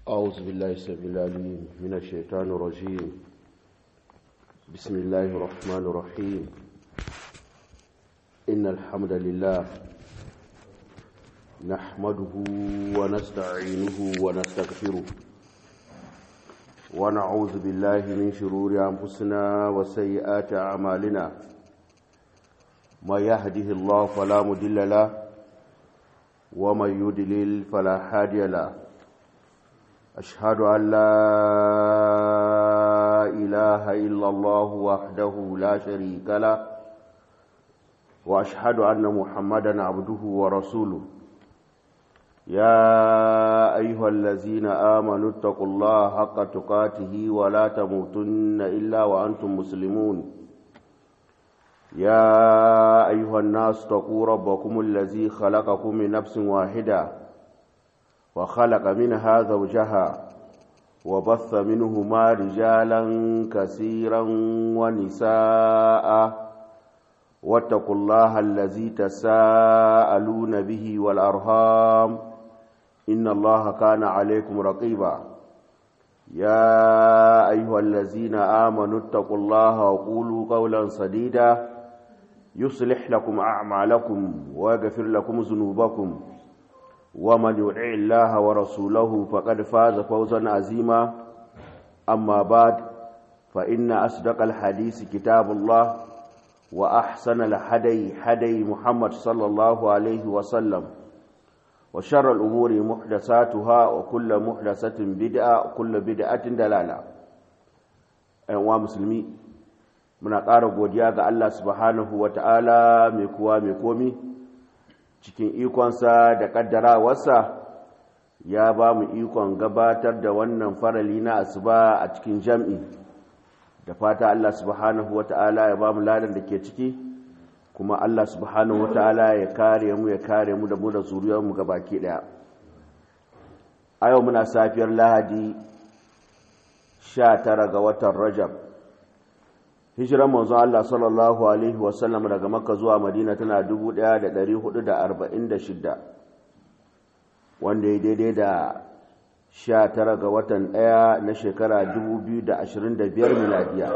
أعوذ بالله السميع العليم من الشيطان الرجيم بسم الله الرحمن الرحيم إن الحمد لله نحمده ونستعينه ونستغفره ونعوذ بالله من شرور أنفسنا وسيئات أعمالنا ما يهده الله فلا مضل له ومن يضلل فلا هادي له أشهد أن لا إله إلا الله وحده لا شريك له وأشهد أن محمدا عبده ورسوله يا أيها الذين آمنوا اتقوا الله حق تقاته ولا تموتن إلا وأنتم مسلمون يا أيها الناس اتقوا ربكم الذي خلقكم من نفس واحدة وخلق منها زوجها وبث منهما رجالا كثيرا ونساء واتقوا الله الذي تساءلون به والأرهام إن الله كان عليكم رقيبا يا أيها الذين آمنوا اتقوا الله وقولوا قولا سديدا يصلح لكم أعمالكم ويغفر لكم ذنوبكم ومن يطع الله ورسوله فقد فاز فوزا عظيما أما بعد فإن أصدق الحديث كتاب الله وأحسن الحدي حدي محمد صلى الله عليه وسلم وشر الأمور محدثاتها وكل محدثة بدعة وكل بدعة دلالة أيها مسلمين muna ƙara godiya ga Allah subhanahu wa ta'ala mai kuwa mai komi cikin ikonsa da ƙaddarawarsa ya ba mu ikon gabatar da wannan farali na asuba a cikin jam'i da fata Allah subhanahu wa ta'ala ya ba mu ladan da ke ciki kuma Allah subhanahu wa ta'ala ya kare mu ya kare mu da mu da zuriyarmu ga baki ɗaya a yau muna safiyar lahadi 19 ga watan rajab hijiran manzo Allah sallallahu alaihi wasallam daga makka zuwa madina tana 1446 wanda ya daidai da 19 ga watan ɗaya na shekara 2025 miladiya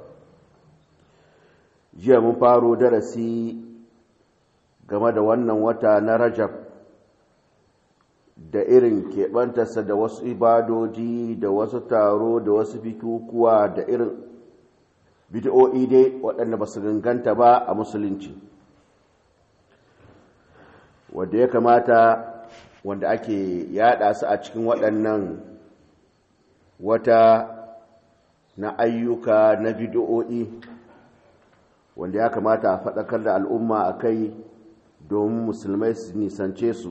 jiya mun faro darasi game da wannan wata na rajab da irin keɓantarsa da wasu ibadoji da wasu taro da wasu bikukuwa da irin bid'o'i dai waɗanda ba su ganganta ba a musulunci wanda ya kamata wanda ake yada su a cikin waɗannan wata na ayyuka na bid'o'i wanda ya kamata a faɗakar da al'umma a kai domin musulmai su nisance su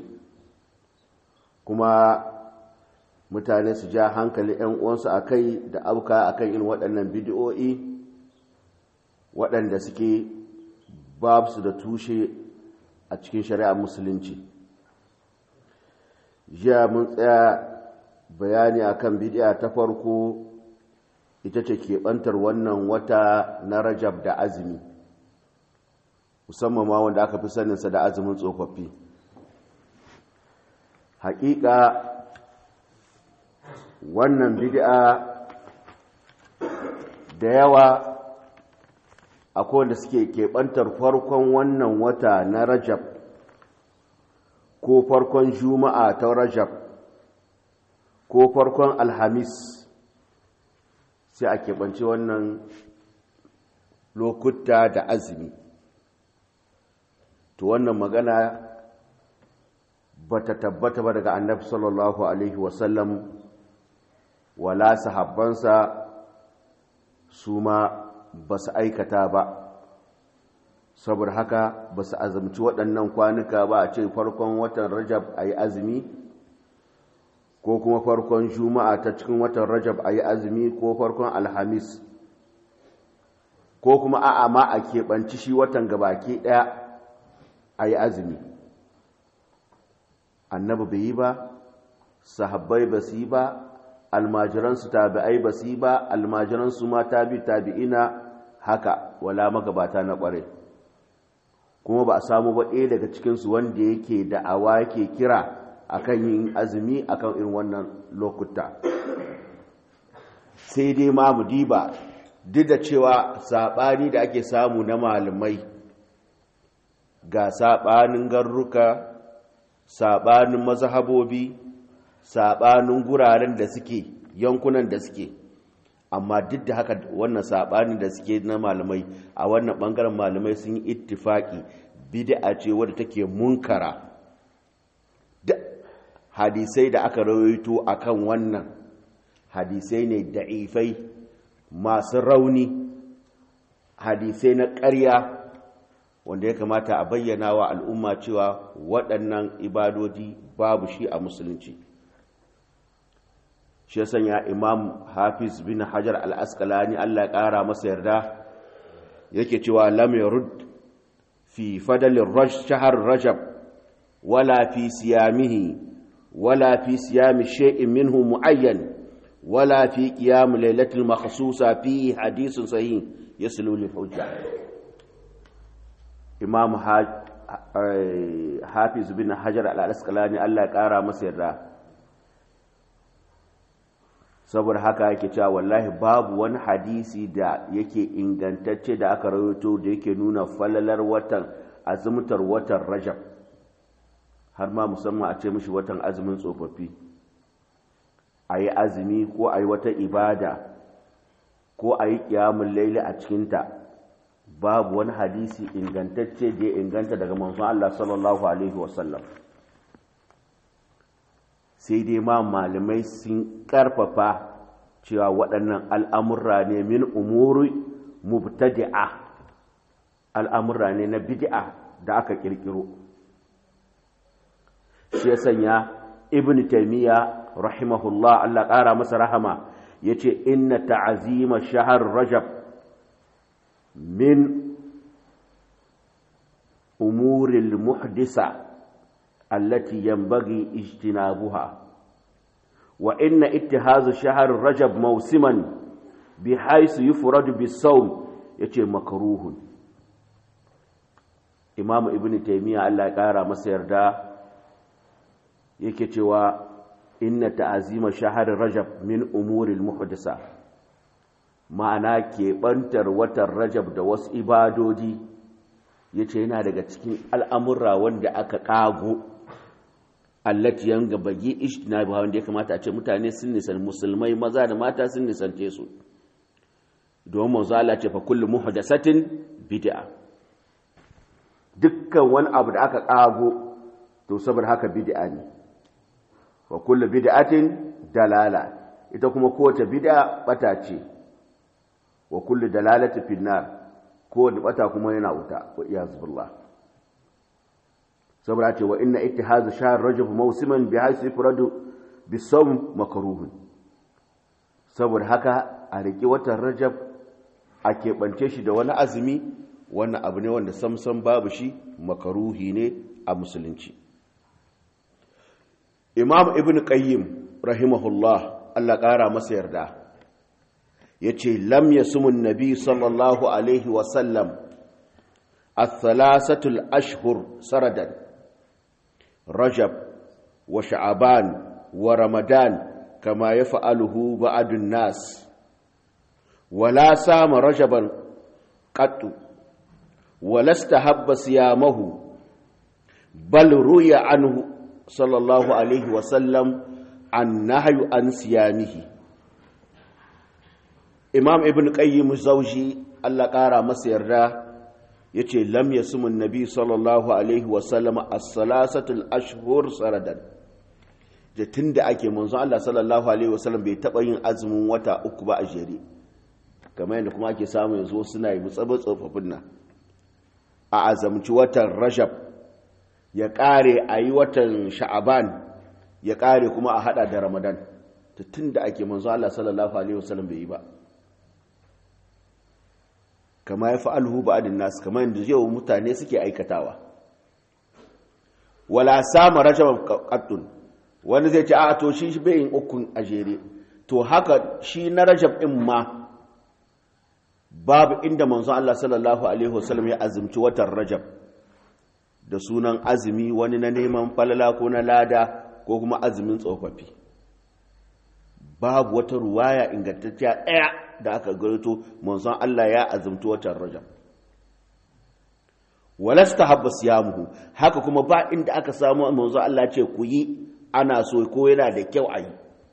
kuma mutane su ja hankali 'yan uwansu a kai da auka a kan irin waɗannan bid'o'i waɗanda suke babu su da tushe a cikin shari'ar musulunci jiya mun tsaya bayani akan bidiya ta farko ita ce keɓantar wannan wata na rajab da azumi musamman ma wanda aka fi saninsa da azumin tsofaffi haƙiƙa wannan bidi'a da yawa akwai wanda suke keɓantar farkon wannan wata na rajab ko farkon juma'a ta rajab ko farkon alhamis sai a keɓance wannan lokuta da azumi to wannan magana ba ta tabbata ba daga annabi sallallahu alaihi wasallam wala sahabbansa su ma ba su aikata ba saboda haka ba su azumci waɗannan kwanuka ba a ce farkon watan rajab a yi azumi ko kuma farkon juma'a ta cikin watan rajab a yi azumi ko farkon alhamis ko kuma a'a ma a keɓanci shi watan gabaki ɗaya a yi azumi annabi bai yi ba sahabbai ba su yi ba almajiransu tabi'ai ba su yi ba almajiransu ma tabi tabi'ina haka wala magabata na ƙware kuma ba a samu ba ɗaya daga cikinsu wanda yake da'awa yake kira akan yin azumi akan irin wannan lokuta sai dai ma mu diba duk da cewa saɓani da ake samu na malamai ga saɓanin garruka saɓanin mazhabobi saɓanin guraren da suke yankunan da suke amma duk da haka wannan saɓanin da suke na malamai a wannan ɓangaren malamai sun yi ittifaki bid'a ce wadda take munkara da hadisai da aka rawaito akan wannan hadisai ne da'ifai masu rauni hadisai na ƙarya wanda ya kamata a bayyana wa al'umma cewa waɗannan ibadodi babu shi a musulunci shi ya sanya imam hafiz bin hajar al'askalani allah ƙara masa yarda yake cewa lam yarud fi fadalin shahar rajab wala fi siyamihi wala fi siyami shay'in minhu mu'ayyan ولا في قيام ليلة المخصوصة فيه حديث صحيح يسلو للحجة إمام حافظ بن حجر الأسقلاني الله قارا مسيرا saboda haka yake cewa wallahi babu wani hadisi da yake ingantacce da aka rawaito da yake nuna falalar watan azumtar watan rajab har ma musamman a ce mishi watan azumin tsofaffi a yi azumi ko a yi wata ibada ko a yi ƙiyamun laili a cikinta babu wani hadisi ingantacce da ya inganta daga manzon Allah sallallahu Alaihi wasallam sai dai ma malamai sun ƙarfafa cewa waɗannan al'amurra ne min umuri mubtadi'a al'amurra ne na bid'a da aka ƙirƙiro shi ya sanya ibn taimiyya rahimahullah Allah ƙara masa rahama ya ce inna ta'azima shahar rajab min umuril muhdisa allati yanbaghi ijtinabuha wa inna ittihazu shahar rajab mawsiman bihaythu yufradu bis-sawm yace makruhun imamu ibn taymiya Allah ya ƙara masa yarda yake cewa inna ta'azima shahar rajab min umuril muhdisa ma'ana keɓantar watan rajab da wasu ibadodi ya ce yana daga cikin al'amurra wanda aka ƙago allati yanga bagi ishtina ba wanda ya kamata a ce mutane sun nisan musulmai maza da mata sun nisance su domin manzo Allah ce fa kullu muhdasatin bid'a dukkan wani abu da aka ƙago to saboda haka bid'a ne wa kullu bid'atin dalala ita kuma kowace bid'a bata ce wa kullu dalalati fin nar kowace bata kuma yana wuta wa iyaz billah saboda ce wa inna ittihazu shahr rajab mawsiman bi haythu yufradu bisawm makruhun saboda haka a riki watan rajab a keɓance shi da wani azumi wannan abu ne wanda samsam babu shi makaruhi ne a musulunci imam ibn qayyim rahimahullah Allah ƙara masa yarda ya ce lam ya sumun nabi sallallahu alaihi wasallam a thalathatul ashhur saradan rajab wa sha'aban wa ramadan kama ya fa'aluhu ba'adun nas wala sama rajaban qattu wala istahabba siyamahu bal ruya anhu sallallahu alaihi wasallam an nahayu an siyamihi imam ibn qayyim zauji Allah ƙara masa yarda yace lam yasmun nabi sallallahu alaihi wasallam as-salasatul ashhur saradan da tunda ake manzo Allah sallallahu alaihi wasallam bai taba yin azumin wata uku ba a jere kamar yadda kuma ake samu yanzu suna yi mutsabar tsofaffin nan a azamci watan rajab ya ƙare a yi watan sha'aban ya ƙare kuma a haɗa da ramadan ta tun da ake manzo Allah sallallahu Alaihi wasallam bai yi ba kama ya fa'alhu ba adin nasu kama yadda yau mutane suke aikatawa wala sama rajab qattun wani zai ce a to shi bai yin ukun a jere to haka shi na rajab ɗin ma babu inda manzo Allah sallallahu Alaihi wasallam ya azumci watan rajab da sunan azumi wani na neman falala ko na lada ko kuma azumin tsofaffi babu wata ruwaya ingantacciya ɗaya da aka garito manzon Allah ya azumci watan rajab walasta habba siyamuhu haka kuma ba inda aka samu manzon Allah ce ku yi ana so ko yana da kyau a yi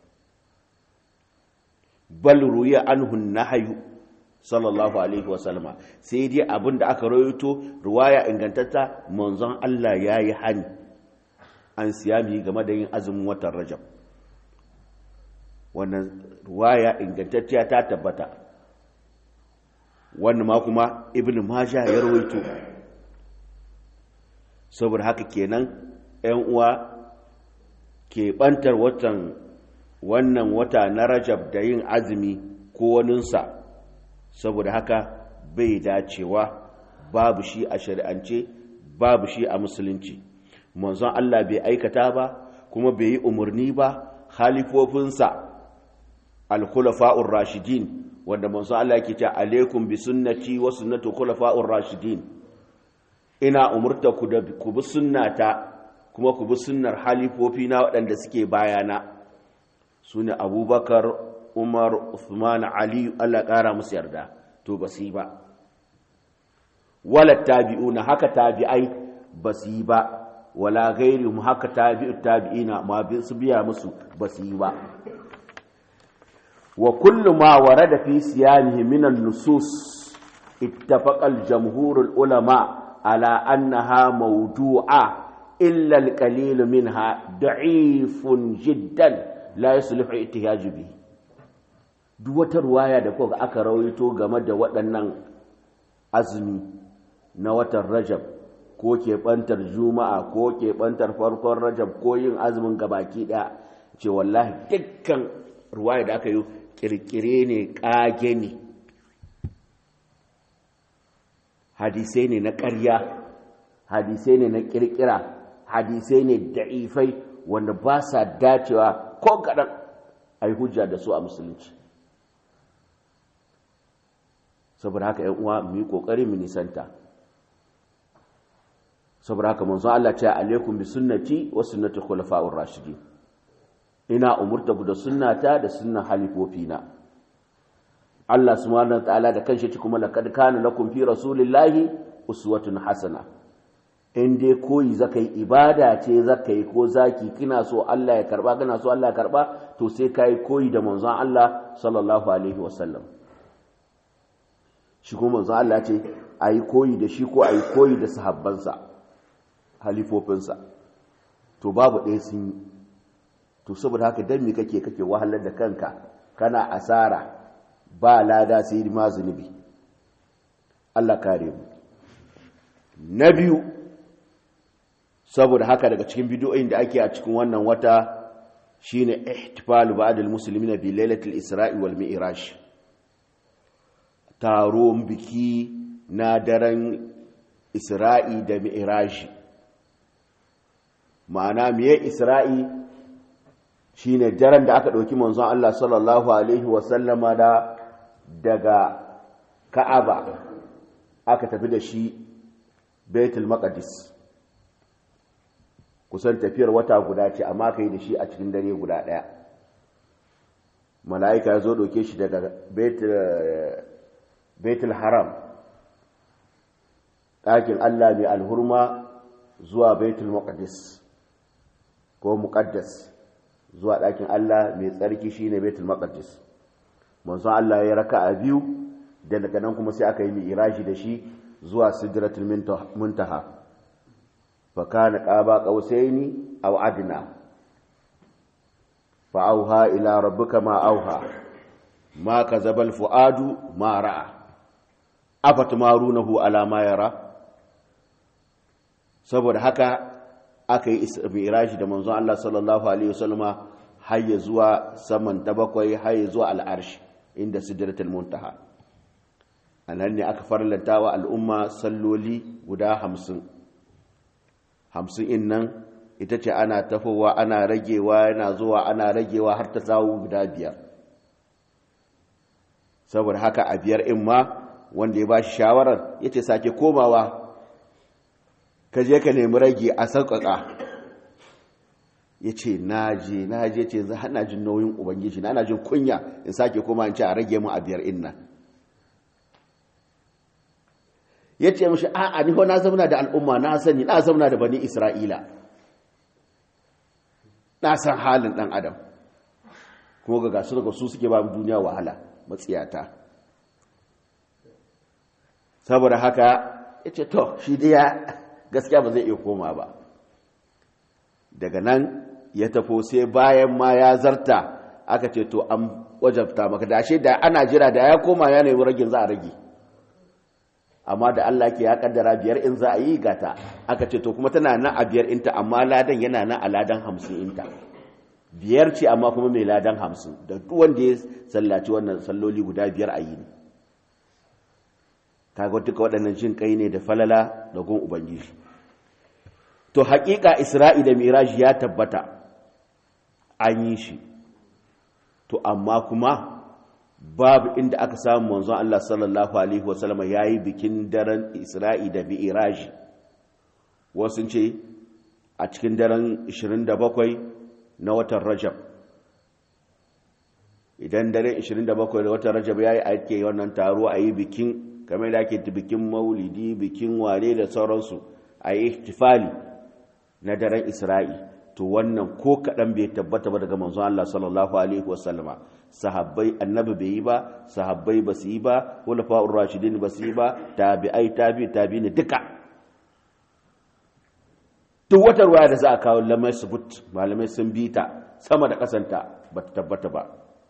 bal ruya anhu nahyu sallallahu alaihi wasallama sai dai abin da aka rawaito ruwaya ingantatta manzon Allah ya yi hani an siyami game da yin azumin watan rajab wannan ruwaya ingantacciya ta tabbata wannan ma kuma ibn majah ya rawaito saboda haka kenan 'yan uwa ke bantar watan wannan wata na rajab da yin azumi ko waninsa saboda haka bai dacewa babu shi a shari'ance babu shi a musulunci manzon Allah bai aikata ba kuma bai yi umarni ba halifofinsa al-khulafa'ur rashidin wanda manzon Allah yake cewa alaikum bi sunnati wa sunnatu khulafa'ur rashidin ina umurta ku da ku bi sunnata kuma ku bi sunnar halifofi na waɗanda suke bayana sune Abubakar Umar Uthman Ali Allah ƙara musu yarda to ba su yi ba wala tabi'una haka tabi'ai ba su yi ba wala gairihum haka tabi'u tabi'ina ma su biya musu ba su yi ba wa kullu ma warada fi siyamihi min an-nusus ittafaqa al-jamhur al-ulama ala annaha mawdu'a illa al-qalil minha da'ifun jiddan la yuslihu ihtiyaj bihi duk wata ruwaya da kuka aka rawaito game da waɗannan azumi na watan rajab ko keɓantar juma'a ko keɓantar farkon rajab ko yin azumin gabaki ɗaya ce wallahi dukkan ruwaya da aka yi ƙirƙire ne ƙage ne hadisai ne na ƙarya hadisai ne na ƙirƙira hadisai ne da'ifai wanda ba sa dacewa ko kaɗan a yi hujja da su a musulunci saboda haka ‘yan uwa mu yi ƙoƙari mu nisanta saboda haka manzo Allah ce alaikum bi sunnati wa sunnati khulafa'ur rashidin ina umurta ku da sunnata da sunnan halifofina Allah subhanahu wa ta'ala da kanshi kuma laqad kana lakum fi rasulillahi uswatun hasana in dai koyi zakai ibada ce zakai ko zaki kina so Allah ya karba kana so Allah ya karba to sai kai koyi da manzon Allah sallallahu alaihi wasallam shi kuma manzon Allah ce ayi koyi da shi ko ayi koyi da sahabbansa halifofinsa to babu ɗaya sun yi to saboda haka dan me kake kake wahalar da kanka kana asara ba lada sai ma zunubi Allah kare mu na biyu saboda haka daga cikin bidiyoyin da ake a cikin wannan wata shine ihtifalu ba'dal muslimina bi lailatul isra'i wal mi'raj taron biki na daren isra'i da mi'raji ma'ana miye isra'i shine daren da aka ɗauki manzon Allah sallallahu alaihi wasallama da daga ka'aba aka tafi da shi baitul maqdis kusan tafiyar wata guda ce amma ka yi da shi a cikin dare guda ɗaya mala'ika ya zo ɗauke shi daga baitul haram ɗakin Allah mai alhurma zuwa baitul maqdis ko muqaddas zuwa ɗakin Allah mai tsarki shine Baitul Maqdis manzon Allah ya raka a biyu da daga nan kuma sai aka yi mi'raji da shi zuwa Sidratul Muntaha fa kana qaba qausaini aw adna fa auha ila rabbika ma auha ma kazaba al fuadu ma ra'a afatmarunahu ala ma yara saboda haka aka yi miraji da manzon Allah sallallahu alaihi wasallama har ya zuwa saman ta bakwai har ya zuwa al'arshi inda sidratul muntaha anan ne aka farlanta wa al'umma salloli guda hamsin hamsin in nan ita ce ana tafowa ana ragewa yana zuwa ana ragewa har ta tsawo guda biyar saboda haka a biyar in ma wanda ya ba shi shawarar ya ce sake komawa ka je ka nemi rage a sauƙaƙa ya ce na je na je ce za hana jin nauyin ubangiji na ana jin kunya in sake koma in ce a rage mu a biyar inna ya ce mashi a'a ni na zauna da al'umma na sani na zauna da bani isra'ila na san halin dan adam kuma ga gasu daga su suke ba duniya wahala matsiyata saboda haka ya ce to shi dai gaskiya ba zai iya koma ba daga nan ya tafo sai bayan ma ya zarta aka ce to an wajabta maka da ashe da ana jira da ya koma ya nemi ragin za a rage amma da Allah ke ya kaddara biyar in za a yi gata aka ce to kuma tana nan a biyar inta amma ladan yana nan a ladan hamsin inta biyar ce amma kuma mai ladan hamsin da duk wanda ya sallaci wannan salloli guda biyar a yi ne kaga duka waɗannan jin kai ne da falala da gun ubangiji to haƙiƙa isra'i da miraji ya tabbata an yi shi to amma kuma babu inda aka samu manzon Allah sallallahu alaihi wasallama ya yi bikin daren isra'i da miraji wasu ce a cikin daren 27 na watan rajab idan daren 27 da watan rajab ya yi ake wannan taro a yi bikin kamar da ake bikin maulidi bikin ware da sauransu a yi ihtifali na daren isra'i to wannan ko kaɗan bai tabbata ba daga manzon Allah sallallahu alaihi wasallama sahabbai annabi bai yi ba sahabbai ba su yi ba hulafa'ur rashidin ba su yi ba tabi'ai tabi tabi ne duka duk wata ruwa da za a kawo lamai subut malamai sun bi ta sama da kasanta ba ta tabbata ba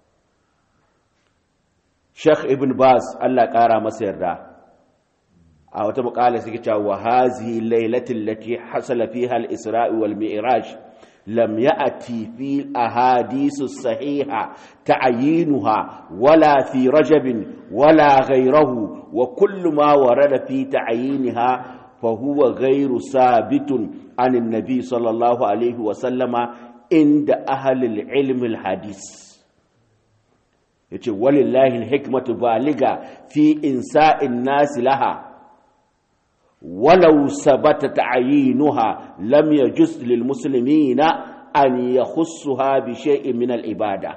Sheikh Ibn Baz Allah ƙara masa yarda a wata muƙala suke cewa wa hazihi lailatul lati hasala fiha al-isra'i wal mi'raj lam ya'ti fi ahadith as-sahiha ta'yinuha wala fi rajab wala ghayruhu wa kullu ma warada fi ta'yinha fa huwa ghayru sabitun an an-nabi sallallahu alayhi wa sallama inda ahli al-ilm al-hadith yace walillahi al-hikmatu baliga fi insa'in nas laha ولو ثبت تعيينها لم يجوز للمسلمين أن يخصها بشيء من العبادة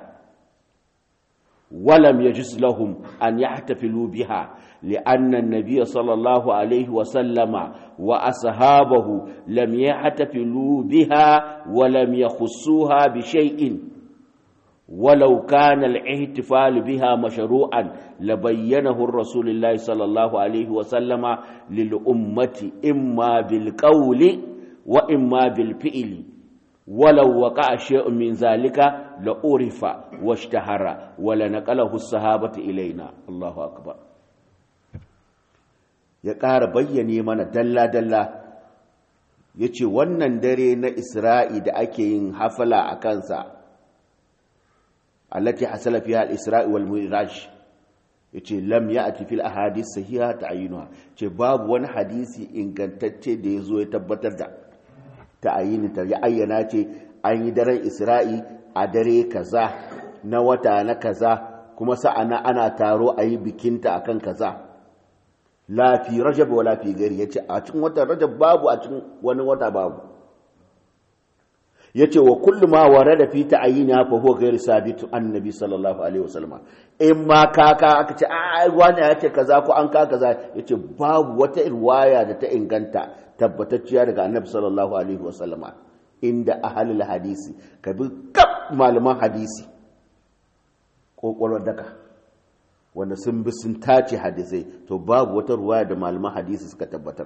ولم يجوز لهم أن يحتفلوا بها لأن النبي صلى الله عليه وسلم وأصحابه لم يحتفلوا بها ولم يخصوها بشيء ولو كان الاحتفال بها مشروعا لبينه الرسول الله صلى الله عليه وسلم للأمة إما بالقول وإما بالفعل ولو وقع شيء من ذلك لأعرف واشتهر ولنقله الصحابة إلينا الله أكبر ya ƙara bayyane mana dalla-dalla ya ce wannan dare na isra'i da ake yin hafala a kansa التي حصل فيها الإسراء والمعراج yace lam ya'ti fil ahadith sahiha ta'yinuha ce babu wani hadisi ingantacce da yazo ya tabbatar da ta'yinin ta ya ayyana ce an yi daren Isra'i a dare kaza na wata na kaza kuma sa'ana ana taro a yi bikinta akan kaza la fi rajab wala fi gari yace a cikin watan rajab babu a cikin wani wata babu yace wa kullu ma warada fi ta'yina fa huwa ghayr sabit annabi sallallahu alaihi wasallam in ma kaka aka ce ai wani ya ce kaza ko an ka kaza yace babu wata riwaya da ta inganta tabbatacciya daga annabi sallallahu alaihi wasallam inda ahlul hadisi kabi kap malaman hadisi kokolwar daka wanda sun bi sun tace hadisai to babu wata riwaya da malaman hadisi suka tabbatar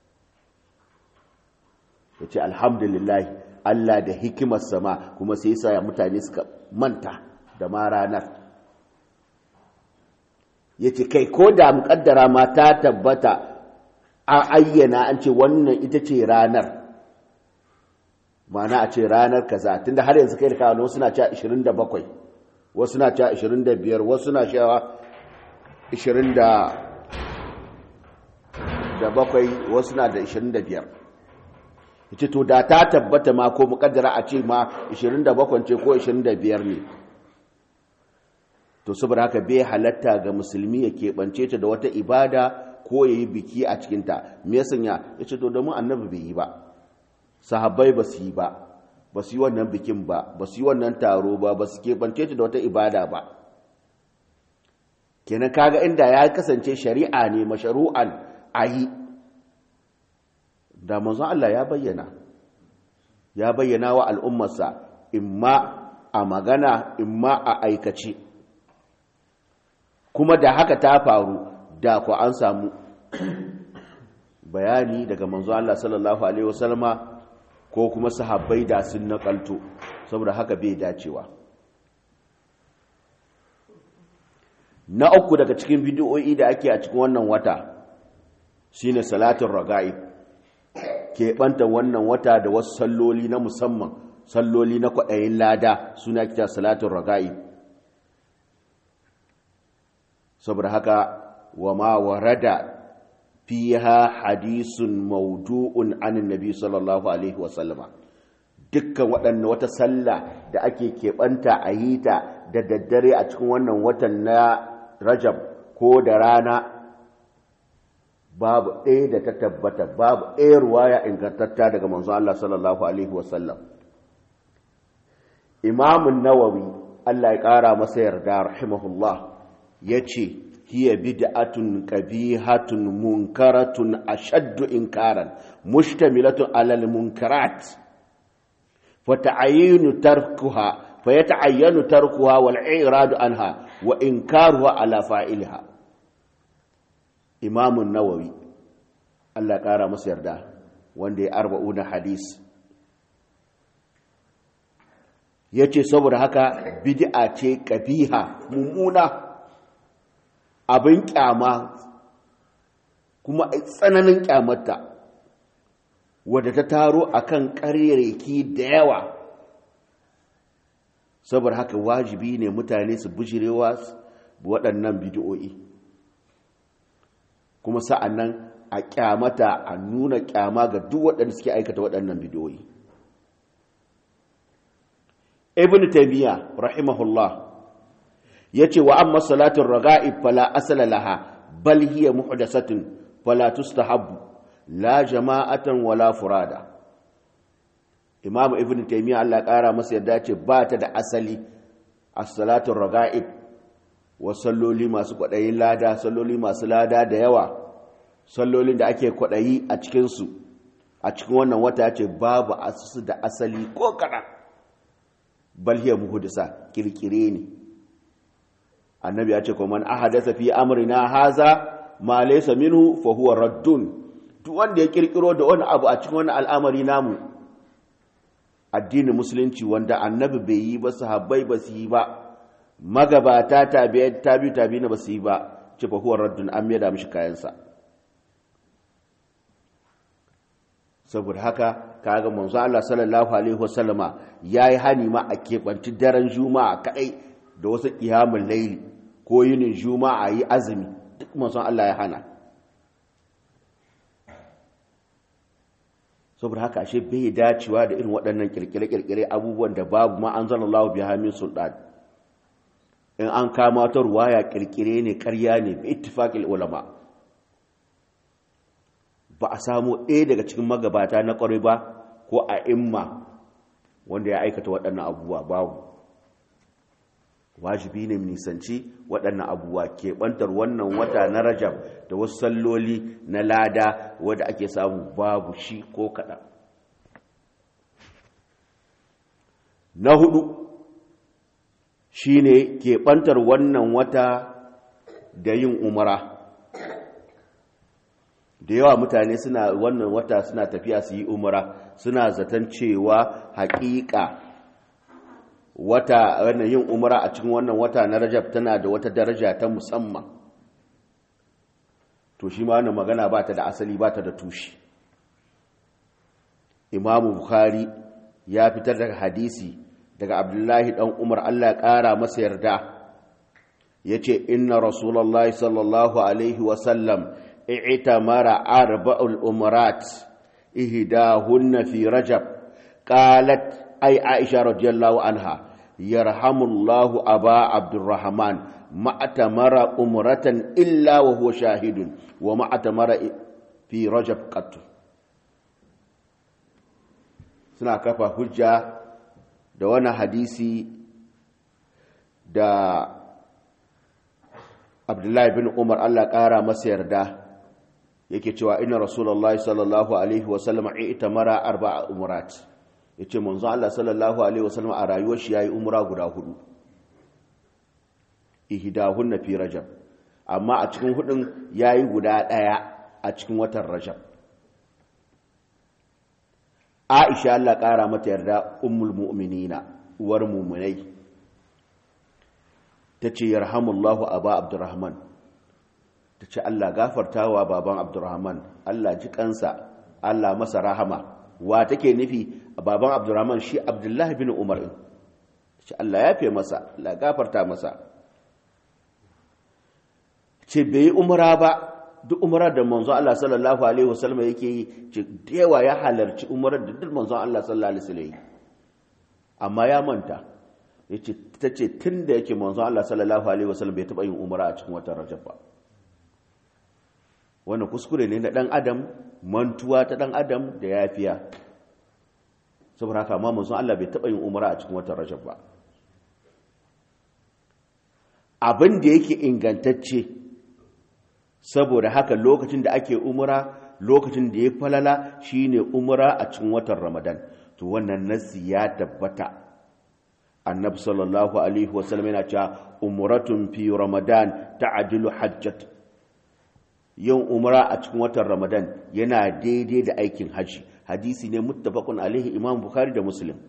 yace alhamdulillah Allah da hikimar sama kuma sai sa mutane suka manta da ma ranar ya ce kai ko da muƙaddara ma ta tabbata a ayyana an ce wannan ita ce ranar mana a ce ranar kaza tunda har yanzu kai da kawo wasu na cewa 27 wasu na cewa 25 wasu na cewa 27 wasu na da 25 ce to da ta tabbata ma ko mukaddara a ce ma 27 ce ko 25 ne to saboda haka bai halatta ga musulmi ya keɓance ta da wata ibada ko ya yi biki a cikinta me ya sanya ya ce to domin annabi bai yi ba sahabbai ba su yi ba ba su yi wannan bikin ba ba su yi wannan taro ba ba su keɓance ta da wata ibada ba kenan kaga inda ya kasance shari'a ne masharu'an a yi da manzon Allah ya bayyana ya bayyana wa al'ummarsa imma a magana imma a aikace kuma da haka ta faru da ku an samu bayani daga manzo Allah sallallahu alaihi wasallama ko kuma sahabbai da sun nakalto saboda haka bai dacewa na uku daga cikin bidiyoyi da ake a cikin wannan wata shine salatin raga'i keɓanta wannan wata da wasu salloli na musamman salloli na kwaɗayin lada suna kita salatin raga'i saboda haka wa ma warada fiha hadisun maudu'un anin nabi sallallahu alaihi wasallama dukkan waɗannan wata sallah da ake keɓanta a yi ta da daddare a cikin wannan watan na rajab ko da rana babu ɗaya da ta tabbata babu ɗaya ruwaya ingantatta daga manzo Allah sallallahu alaihi wasallam imamun nawawi Allah ya ƙara masa yarda rahimahullah ya ce hiya bid'atun qabihatun munkaratun ashaddu inkaran mushtamilatun alal munkarat fata'ayyinu tarkuha fayata'ayyanu tarkuha wal i'radu anha wa inkaruha ala fa'ilha imamun nawawi Allah ƙara masa yarda wanda ya arba'una hadis ya ce saboda haka bid'a ce ƙabiha mummuna abin ƙyama kuma tsananin ƙyamarta wadda ta taro akan ƙarereki da yawa saboda haka wajibi ne mutane su bijirewa waɗannan bidiyoyi kuma sa'an nan a ƙyamata a nuna ƙyama ga duk waɗanda suke aikata waɗannan bidiyoyi ibn taymiya rahimahullah yace wa amma salatun raga'ib fala asala laha bal hiya muhdathatun fala tustahabbu la jama'atan wala furada imam ibn taymiya Allah ƙara masa yadda ce ba ta da asali as-salatun raga'ib wa salloli masu kwaɗayin lada salloli masu lada da yawa sallolin da ake kwaɗayi a cikinsu a cikin wannan wata ce babu asusu da asali ko kaɗan balhiya muhudisa kirkire ne annabi ya ce kuma man ahadasa fi amrina haza ma laysa minhu fa huwa raddun duk wanda ya kirkiro da wani abu a cikin wani al'amari namu addinin musulunci wanda annabi bai yi ba sahabbai ba su yi ba magabata tabi'ai tabi'u tabi'ina ba su yi ba ce fa huwa raddun an mai da mishi kayansa saboda haka kaga manzo Allah sallallahu alaihi wasallama yayi hani ma a kebanci daren juma'a kadai da wasu qiyamul layli ko yinin juma'a yi azumi duk manzo Allah ya hana saboda haka ashe bai dacewa da irin waɗannan kirkire-kirkire abubuwan da babu ma anzalallahu biha min sultan in an kama ta ruwaya kirkire ne ƙarya ne bi ittifaqil ulama ba a samu ɗaya daga cikin magabata na ƙwarai ba ko a imma wanda ya aikata waɗannan abubuwa babu wajibi ne nisanci waɗannan abubuwa keɓantar wannan wata na rajab da wasu salloli na lada wadda ake samu babu shi ko kaɗan na hudu shi ne keɓantar wannan wata da yin umara da yawa mutane suna wannan wata suna tafiya su yi umara suna zaton cewa haƙiƙa wata wannan yin umara a cikin wannan wata na rajab tana da wata daraja ta musamman to shi ma wannan magana ba ta da asali ba ta da tushe imamu bukhari ya fitar daga hadisi daga abdullahi dan umar allah ƙara masa yarda ya ce inna rasulallah sallallahu alaihi wasallam اعتمر أربع الأمرات إهداهن في رجب قالت أي عائشة رضي الله عنها يرحم الله أبا عبد الرحمن ما أتمر أمرة إلا وهو شاهد وما أتمر في رجب قط suna kafa hujja da wani hadisi da abdullahi bin umar allah ƙara masa yarda yake cewa ina rasulallah sallallahu alaihi wasallam ita mara arba'a umurat ya ce manzo allah sallallahu alaihi wasallam a rayuwar shi ya yi umura guda hudu ihidahun na fi rajab amma a cikin hudun ya yi guda ɗaya a cikin watan rajab aisha allah ƙara mata yarda ummul mu'minina uwar muminai ta ce yarhamullahu aba abdurrahman ta ce allah gafartawa baban abdurrahman allah ji kansa allah masa rahama wa take nufi baban abdurrahman shi abdullahi bin umar ta ce allah ya fi masa allah gafarta masa ce bai yi umara ba duk umarar da manzon Allah sallallahu alaihi wasallam yake yi ce yawa ya halarci umarar da duk manzon Allah sallallahu alaihi wasallam amma ya manta yace tace tunda yake manzon Allah sallallahu alaihi wasallam bai taba yin umara a cikin watan Rajab ba wannan kuskure ne na dan adam mantuwa ta dan adam da yafiya saboda haka amma manzon Allah bai taba yin umara a cikin watan Rajab ba abin da yake ingantacce saboda haka lokacin da ake umura lokacin da ya falala shine umura a cikin watan ramadan to wannan nasi ya tabbata annabi sallallahu alaihi wasallam yana cewa umratun fi ramadan ta'dilu hajjat yin umra a cikin watan ramadan yana daidai da aikin haji hadisi ne muttafaqun alaihi imam bukhari da muslim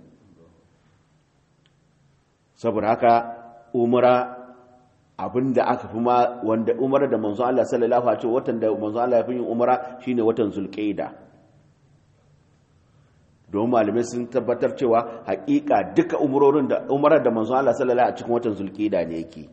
saboda haka umra abinda aka fi ma wanda umara da manzo Allah sallallahu alaihi wasallam watan da manzo Allah ya fi yin umara shine watan zulqaida don malamai sun tabbatar cewa hakika duka umurorin da umara da manzo Allah sallallahu alaihi a cikin watan zulqaida ne yake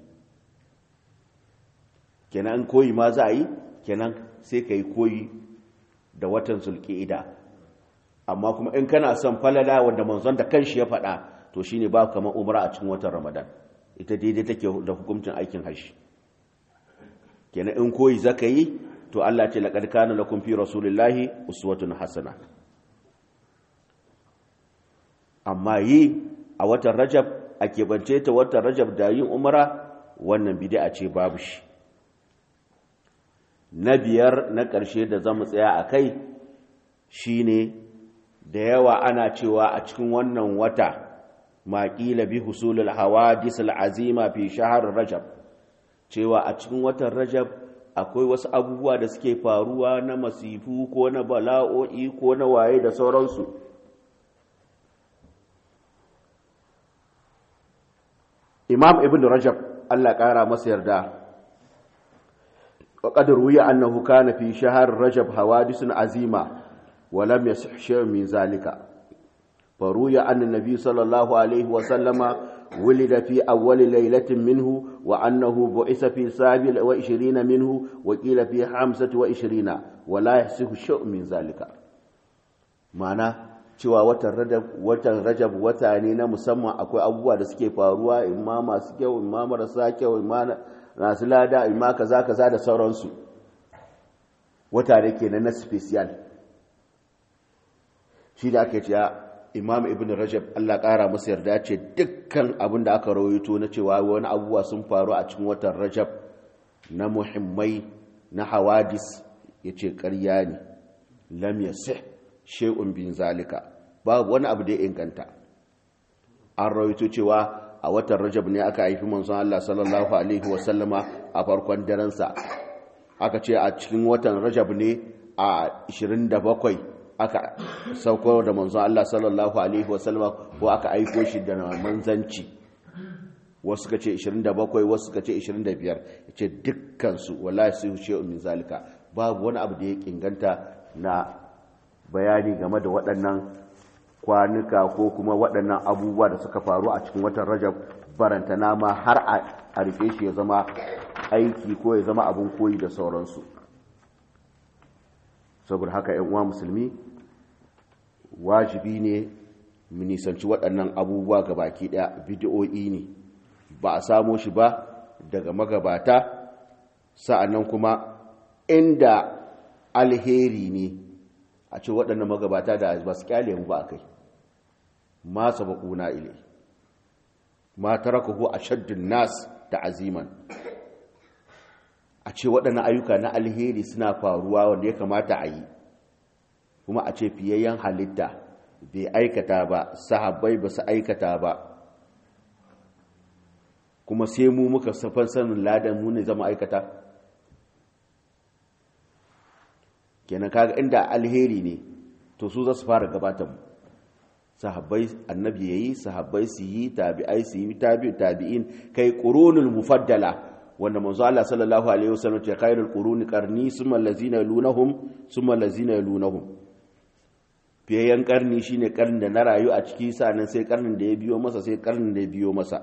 kenan koyi ma za a yi kenan sai kai koyi da watan zulqaida amma kuma in kana son falala wanda manzon da kanshi ya faɗa to shine ba kamar umara a cikin watan ramadan ita daidai take da hukuncin aikin hajji kenan in koyi zaka yi to Allah ce laqad kana lakum fi rasulillahi uswatun hasana amma yi a watan rajab a keɓance ta watan rajab da yin umara wannan bid'a ce babu shi na biyar na ƙarshe da zamu tsaya a kai shine da yawa ana cewa a cikin wannan wata ma ƙila bi husulul hawadis al'azima fi shahar rajab cewa a cikin watan rajab akwai wasu abubuwa da suke faruwa na masifu ko na bala'o'i ko na waye da sauransu imam ibn rajab allah ƙara masa yarda وقد روي أنه كان في شهر رجب حوادث عظيمة ولم يصح شيء من ذلك فروي أن النبي صلى الله عليه وسلم ولد في أول ليلة منه وأنه بعث في سابع وعشرين منه وقيل في خمسة وعشرين ولا يحسه شيء من ذلك معنى cewa watan rajab watan rajab wata ne na musamman akwai abubuwa da suke faruwa imma masu kyau imma marasa kyau imma masu lada imma kaza kaza da sauransu wata ne kenan na special shi da ake cewa imam ibn rajab Allah ƙara masa yarda ce dukkan abin da aka rawaito na cewa wani abubuwa sun faru a cikin watan rajab na muhimmai na hawadis ya ce ƙarya ne lam yasih shay'un bin zalika babu wani abu da ya inganta an rawaito cewa a watan rajab ne aka haifi manzon Allah sallallahu alaihi wasallama a farkon darensa aka ce a cikin watan rajab ne a 27 aka sauko da manzon Allah sallallahu alaihi wasallama ko aka aiko shi da manzanci wasu ka ce 27 wasu ka ce 25 ce dukkansu wallahi sai huce min zalika babu wani abu da ya inganta na bayani game da waɗannan kwanuka ko kuma waɗannan abubuwa da suka faru a cikin watan rajab barantana ma har a rufe shi ya zama aiki ko ya zama abin koyi da sauransu saboda haka yan uwa musulmi wajibi ne mu nisanci waɗannan abubuwa ga baki ɗaya bidiyo'i ne ba a samo shi ba daga magabata sa'annan kuma inda alheri ne a ce waɗannan magabata da ba su kyale mu ba kai ma sabaquna ilai ma tarakahu ashaddun nas ta'aziman a ce waɗannan ayyuka na alheri suna faruwa wanda ya kamata a yi kuma a ce fiyayyen halitta bai aikata ba sahabbai ba su aikata ba kuma sai mu muka safan sanin ladan mu ne zama aikata kenan kaga inda alheri ne to su za su fara gabatar mu sahabbai annabi yayi sahabbai su yi tabi'ai su yi tabi'u tabi'in kai qurunul mufaddala wanda manzo Allah sallallahu alaihi wasallam ce khairul quruni qarni summa allazina yalunhum summa allazina yalunhum fiyayen karni shine karnin da na rayu a ciki sanan sai karnin da ya biyo masa sai karnin da ya biyo masa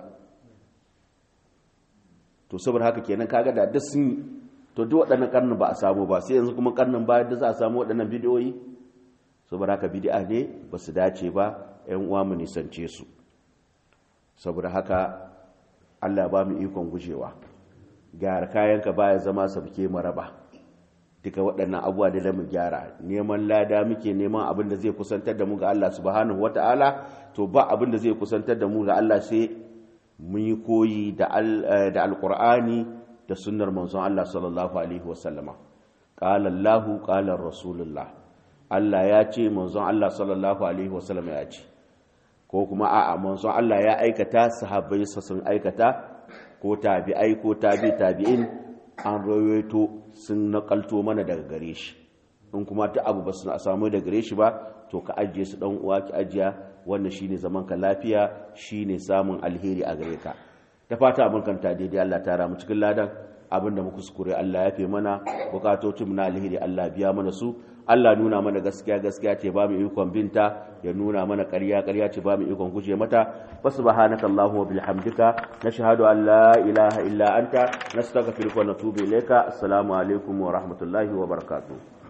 to saboda haka kenan kaga da duk sun to duk waɗannan karnin ba a samu ba sai yanzu kuma karnin bayan da za a samu waɗannan bidiyoyi saboda haka bid'a ne ba su dace ba ƴan uwa mu nisance su saboda haka Allah ba mu ikon gujewa gyara kayanka baya zama sabke maraba duka waɗannan abubuwa da mu gyara neman lada muke neman abin da zai kusantar da mu ga Allah subhanahu wata'ala to ba abin da zai kusantar da mu ga Allah sai mun yi koyi da alkur'ani da sunnar manzon Allah sallallahu alaihi wasallama qala Allahu qala rasulullah Allah ya ce manzon Allah sallallahu alaihi wasallama ya ce ko kuma a'a manzon Allah ya aikata sahabbai sun aikata ko tabi'ai ko tabi tabi'in an rawaito sun nakalto mana daga gare shi in kuma ta abu ba su samu daga gare shi ba to ka ajiye su dan uwa ki ajiya wannan shine zaman ka lafiya shine samun alheri a gare ka ta fata abin kanta daidai Allah ta ramu cikin ladan abinda muka kuskure Allah ya fi mana bukatocin mu na alheri Allah biya mana su Allah nuna mana gaskiya gaskiya ce ba mu ikon binta ya nuna mana ƙarya ƙarya ce ba mu ikon guje mata subhanaka allahumma bihamdika nashhadu an la ilaha illa anta nastaghfiruka wa natubu ilayka assalamu alaikum wa rahmatullahi wa barakatuh